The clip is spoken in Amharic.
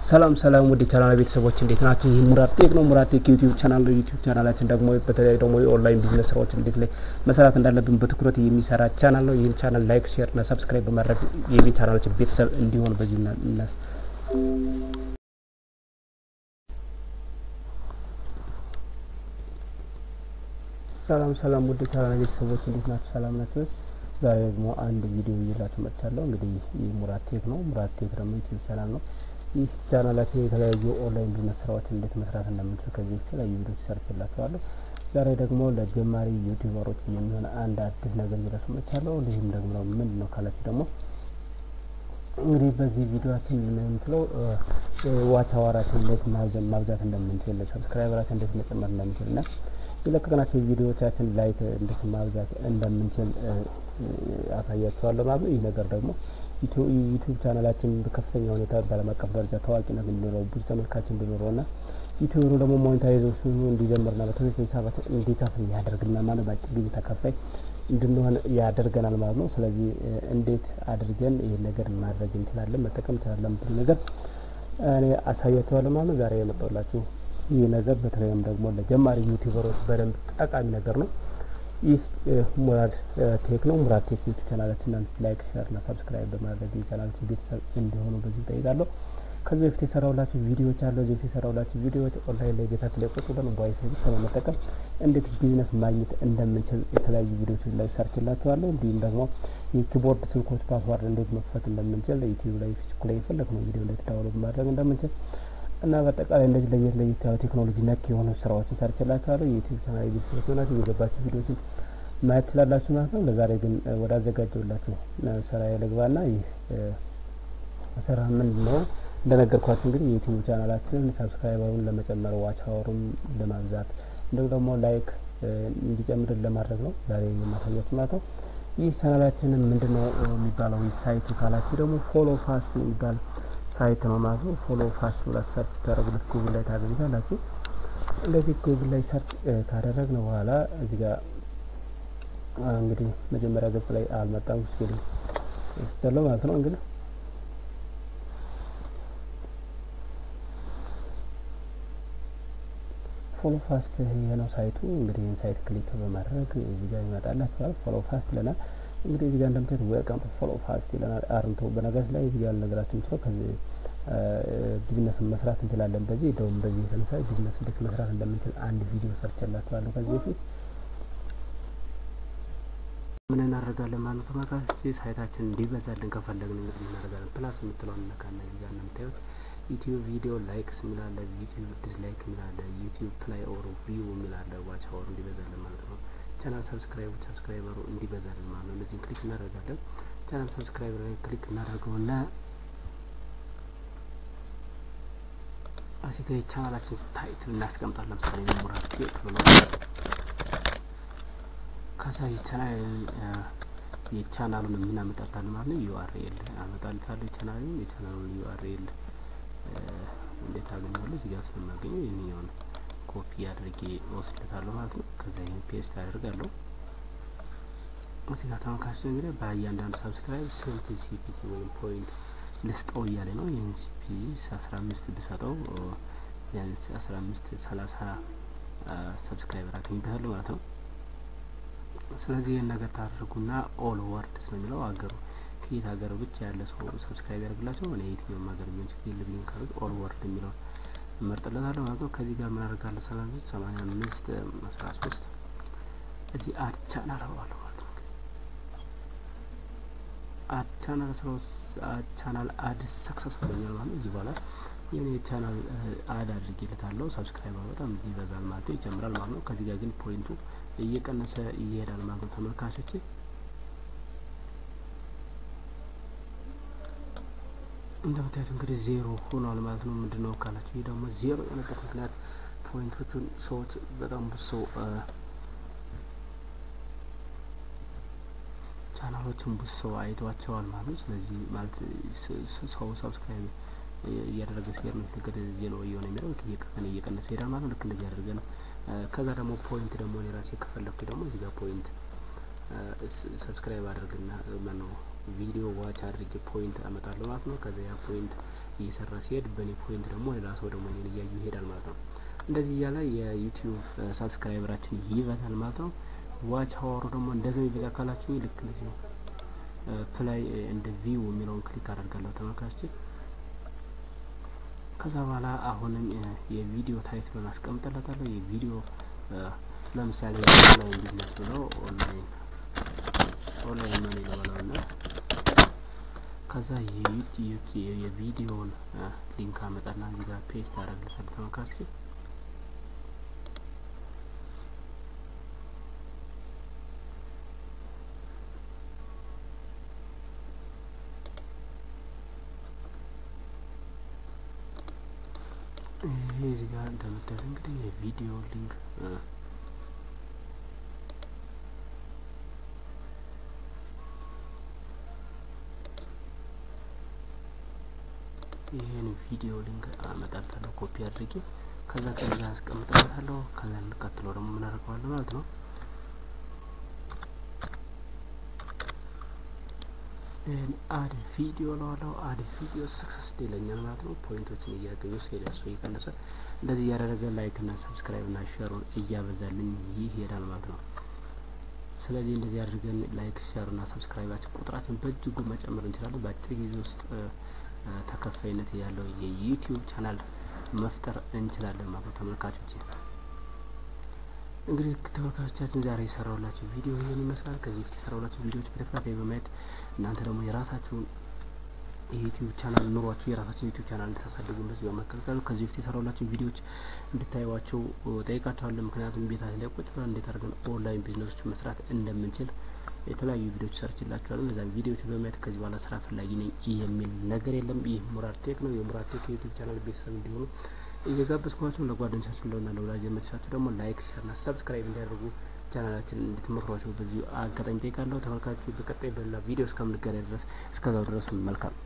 ሰላም ሰላም ውድ ቻናል ቤተሰቦች እንዴት ናቸው? ይህ ሙራድ ቴክ ነው። ሙራድ ቴክ ዩቲዩብ ቻናል ነው። ዩቲዩብ ቻናላችን ደግሞ በተለይ ደግሞ የኦንላይን ቢዝነስ ስራዎች እንዴት ላይ መስራት እንዳለብን በትኩረት የሚሰራ ቻናል ነው። ይህን ቻናል ላይክ፣ ሼር እና ሰብስክራይብ በማድረግ የቤ ቻናላችን ቤተሰብ እንዲሆን በዚሁ ና ሰላም ሰላም ውድ ቻናል ቤተሰቦች እንዴት ናቸው? ሰላም ናቸው? ዛሬ ደግሞ አንድ ቪዲዮ ይዤላችሁ መጥቻለሁ። እንግዲህ ይህ ሙራድ ቴክ ነው። ሙራድ ቴክ ደግሞ ዩቲዩብ ቻናል ነው። ይህ ቻናላችን የተለያዩ ኦንላይን ቢዝነስ ስራዎችን እንዴት መስራት እንደምንችል ከዚህ የተለያዩ ቪዲዮች ሰርችላችኋለሁ። ዛሬ ደግሞ ለጀማሪ ዩቲዩበሮች የሚሆን አንድ አዲስ ነገር ይዤላችሁ መጥቻለሁ። ይህም ደግሞ ምንድን ነው ካላችሁ ደግሞ እንግዲህ በዚህ ቪዲዮችን የምንችለው ዋች አዋራችን እንዴት ማብዛት እንደምንችል፣ ሰብስክራይበራችን እንዴት መጨመር እንደምንችል እና የለቀቅናቸው ቪዲዮዎቻችን ላይክ እንዴት ማብዛት እንደምንችል አሳያችኋለሁ ማለት ነው። ይህ ነገር ደግሞ ዩቲዩብ ቻናላችን በከፍተኛ ሁኔታ በዓለም አቀፍ ደረጃ ታዋቂነት እንዲኖረው ብዙ ተመልካች እንዲኖረው እና ዩቲዩብሩ ደግሞ ሞኔታይዜሽኑ እንዲጀምርና በትምህርት ሂሳባችን እንዲከፍል ያደርግልና ማለት በአጭር ጊዜ ተከፋይ እንድንሆን ያደርገናል ማለት ነው። ስለዚህ እንዴት አድርገን ይህን ነገር ማድረግ እንችላለን መጠቀም እንችላለን የምትሉ ነገር እኔ አሳያችኋለሁ ማለት ነው። ዛሬ የመጣሁላችሁ ይህ ነገር በተለይም ደግሞ ለጀማሪ ዩቲዩበሮች በደንብ ጠቃሚ ነገር ነው። ይህ ሙራድ ቴክ ነው። ሙራድ ቴክ ዩቲዩብ ቻናላችንን ላይክ፣ ሼር እና ሰብስክራይብ በማድረግ የቻናላችን ቤተሰብ እንዲሆኑ በዚህ ጠይቃለሁ። ከዚህ በፊት የሰራሁላችሁ ቪዲዮዎች አሉ። እዚህ በፊት የሰራሁላችሁ ቪዲዮዎች ኦንላይን ላይ ቤታችን ላይ ቁጭ ብለን ዋይፋይ ብቻ በመጠቀም እንዴት ቢዝነስ ማግኘት እንደምንችል የተለያዩ ቪዲዮዎች ላይ ሰርችላችኋለሁ። እንዲሁም ደግሞ የኪቦርድ ስልኮች ፓስዋርድ እንዴት መክፈት እንደምንችል ዩቲዩብ ላይ ፌስቡክ ላይ የፈለግነው ቪዲዮ እንዴት ዳውንሎድ ማድረግ እንደምንችል እና በአጠቃላይ እንደዚህ ለየት ለየት ያሉ ቴክኖሎጂ ነክ የሆኑ ስራዎችን ሰርችላችኋለሁ። የዩቲዩብ ቻናል ቤተሰቦች ሆናችሁ የገባችሁ ቪዲዮችን ማየት ትችላላችሁ ማለት ነው። ለዛሬ ግን ወደ አዘጋጀውላችሁ ስራ ልግባና ይህ ስራ ምንድን ነው? እንደነገርኳችሁ እንግዲህ የዩቲዩብ ቻናላችንን ሰብስክራይበሩን ለመጨመር ዋች አወሩን ለማብዛት እንዲሁም ደግሞ ላይክ እንዲጨምርን ለማድረግ ነው ዛሬ የማሳያችሁ ማለት ነው። ይህ ቻናላችንን ምንድን ነው የሚባለው ሳይቱ ካላችሁ ደግሞ ፎሎ ፋስት የሚባል ሳይት ነው ማለት ነው። ፎሎ ፋስት ብላችሁ ሰርች ታደረጉለት ጉግል ላይ ታገኙታላችሁ። እንደዚህ ጉግል ላይ ሰርች ካደረግን በኋላ እዚህ ጋር እንግዲህ መጀመሪያ ገጽ ላይ አልመጣም ስኪል ስትለው ማለት ነው እንግዲህ ፎሎ ፋስት ይሄ ነው ሳይቱ። እንግዲህ ይህን ሳይት ክሊክ በማድረግ እዚህ ጋር ይመጣላችኋል። ፎሎ ፋስት ይለናል። እንግዲህ እዚህ ጋር እንደምታዩት ዌልካም ቱ ፎሎ ፋስት ይለናል። አርንቶ በነገራችን ላይ እዚህ ጋር ልነግራችሁ የምችለው ከዚህ ቢዝነስ መስራት እንችላለን። በዚህ ደውም በዚህ የተነሳ ቢዝነስ እንዴት መስራት እንደምንችል አንድ ቪዲዮ ሰርችላችኋለሁ ከዚህ በፊት ምን እናደርጋለን ማለት ነው ተመልካቾች፣ ሳይታችን እንዲበዛልን ከፈለግን እንግዲህ እናደርጋለን። ፕላስ የምትለውን እነካና እዚህ ጋር እንደምታዩት ዩቲዩብ ቪዲዮ ላይክስ የሚላለ ዩቲዩብ ዲስላይክ የሚላለ ዩቲዩብ ፕላይ ኦር ቪው የሚላለ ዋች አወር እንዲበዛልን ማለት ነው። ቻናል ሰብስክራይቡ ሰብስክራይበሩ እንዲበዛልን ማለት ነው። እነዚህን ክሊክ እናደርጋለን። ቻናል ሰብስክራይበር ላይ ክሊክ እናደርገውና እዚህ ጋር የቻናላችን ታይትል እናስቀምጣለን። ለምሳሌ ሙራድ ቴክ ብሎ ከዛ የቻናል የቻናሉን የምናመጣልታል ማለት ነው። ዩአርኤል አመጣልታለሁ የቻናሉን የቻናሉን ዩአርኤል እንዴት አገኛለሁ? እዚህ ጋር ስለማገኘው ይህንኛውን ኮፒ አድርጌ ወስድለታለሁ ማለት ነው። ከዛ ይህን ፔስት አደርጋለሁ። እዚህ ጋር ተመልካቾች እንግዲህ በእያንዳንዱ ሰብስክራይብ ስንት ሲፒሲ ወይም ፖይንት ልስጠው እያለ ነው። ይህን ሲፒሲ አስራ አምስት ብሰጠው ቢያንስ አስራ አምስት ሰላሳ ሰብስክራይበር አገኝበታለሁ ማለት ነው። ስለዚህ ይህን ነገር ታደርጉና ኦል ወርድስ ነው የሚለው አገሩ ከየት ሀገር ብቻ ያለ ሰው ሰብስክራይብ ያደርግላቸው እኔ የትኛውም ሀገር ቢሆን ችግር የለብኝም ካሉት ኦል ወርድ የሚለውን እመርጥለታለሁ ማለት ነው። ከዚህ ጋር ምን አደርጋለሁ? ሰላሳ ሰማንያ አምስት አስራ ሶስት እዚህ አድ ቻናል አለዋለሁ ማለት ነው። አድ ቻናል ስለ አድ ቻናል አድ ሰክሰስ ብሎኛል ማለት ነው። እዚህ በኋላ የኔ ቻናል አድ አድርጌለታለሁ። ሰብስክራይበር በጣም ይበዛል ማለት ነው፣ ይጨምራል ማለት ነው። ከዚህ ጋር ግን ፖይንቱ እየቀነሰ ይሄዳል ማለት ነው ተመልካቾቼ እንደምታዩት እንግዲህ ዜሮ ሆኗል ማለት ነው። ምንድን ነው ካላችሁ ይህ ደግሞ ዜሮ የሆነበት ምክንያት ፖይንቶቹን ሰዎች በጣም ብዙ ሰው ቻናሎችን ብዙ ሰው አይቷቸዋል ማለት ነው። ስለዚህ ማለት ሰው ሰብስክራይብ እያደረገ ሲሄድ ነው ልክ ዜሮ እየሆነ የሚለው እየቀነሰ እየቀነሰ ይሄዳል ማለት ነው። ልክ እንደዚህ አድርገን ከዛ ደግሞ ፖይንት ደግሞ እኔ ራሴ ከፈለኩ ደግሞ እዚህ ጋር ፖይንት ሰብስክራይብ አድርግና ማነው ቪዲዮ ዋች አድርጌ ፖይንት አመጣለሁ ማለት ነው። ከዛ ያ ፖይንት እየሰራ ሲሄድ በእኔ ፖይንት ደግሞ ሌላ ሰው ደግሞ እኔን እያዩ ይሄዳል ማለት ነው። እንደዚህ እያለ የዩቲዩብ ሳብስክራይበራችን ይበዛል ማለት ነው። ዋች ሀወሩ ደግሞ እንደዚህ የሚበዛ ካላችሁ ልክ እንደዚህ ነው። ፕላይ እንደ ቪው የሚለውን ክሊክ አደርጋለሁ ተመልካቾች። ከዛ በኋላ አሁንም የቪዲዮ ታይትሉን አስቀምጥለታለሁ። የቪዲዮ ለምሳሌ ኦንላይን ቢዝነስ ብለው ኦንላይን ኦንላይን መኒ ለበለው እና ከዛ የቪዲዮውን ሊንክ አመጣና እዚህ ጋር ፔስት አደርግለታለሁ ተመልካቾች። ይሄ እዚህ ጋር እንደምታዩት እንግዲህ የቪዲዮ ሊንክ ይህን ቪዲዮ ሊንክ አመጣልታለሁ ኮፒ አድርጌ ከዛ ከዛ አስቀምጥበታለሁ። ከዛ እንቀጥለው ደግሞ ምን አደርገዋለሁ ማለት ነው አድ ቪዲዮ ለዋለው አድ ቪዲዮ ሰክሰስ ይለኛል ማለት ነው። ፖይንቶችን እያገኙ ሲሄድ ያሱ እየቀነሰ እንደዚህ እያደረገ ላይክ እና ሰብስክራይብ እና ሼሩን እያበዛልኝ ይሄዳል ማለት ነው። ስለዚህ እንደዚህ አድርገን ላይክ ሼር እና ሰብስክራይባችን ቁጥራችን በእጅጉ መጨመር እንችላለን። በአጭር ጊዜ ውስጥ ተከፋይነት ያለው የዩቲዩብ ቻናል መፍጠር እንችላለን ማለት ነው። ተመልካቾች እንግዲህ ተመልካቾቻችን ዛሬ የሰራሁላችሁ ቪዲዮ ይህን ይመስላል። ከዚህ በፊት የሰራሁላችሁ ቪዲዮዎች በተከታታይ በማየት እናንተ ደግሞ የራሳችሁን የዩቲዩብ ቻናል ኑሯችሁ የራሳችሁን ዩቲዩብ ቻናል እንድታሳድጉ እንደዚህ በመከልከሉ ከዚህ በፊት የሰራሁላችሁ ቪዲዮዎች እንድታዩዋቸው ጠይቃችኋለሁ። ምክንያቱም ቤታችን ላይ ቁጭ ብለን እንዴት አድርገን ኦንላይን ቢዝነሶች መስራት እንደምንችል የተለያዩ ቪዲዮዎች ሰርችላችኋለሁ። እነዚያን ቪዲዮዎች በማየት ከዚህ በኋላ ስራ ፈላጊ ነኝ የሚል ነገር የለም። ይህ ሙራድ ቴክ ነው። የሙራድ ቴክ የዩቲዩብ ቻናል ቤተሰብ እንዲሆኑ እየጋበዝኳቸው ለጓደኞቻችሁ ለሆና ለወላጅ ዘመዶቻችሁ ደግሞ ላይክ፣ ሸርና ሰብስክራይብ እንዲያደርጉ ቻናላችን እንድትመክሯቸው በዚሁ አጋጣሚ ጠይቃለሁ። ተመልካቾች በቀጣይ በሌላ ቪዲዮ እስከምንገናኝ ድረስ እስከዛው ድረስ መልካም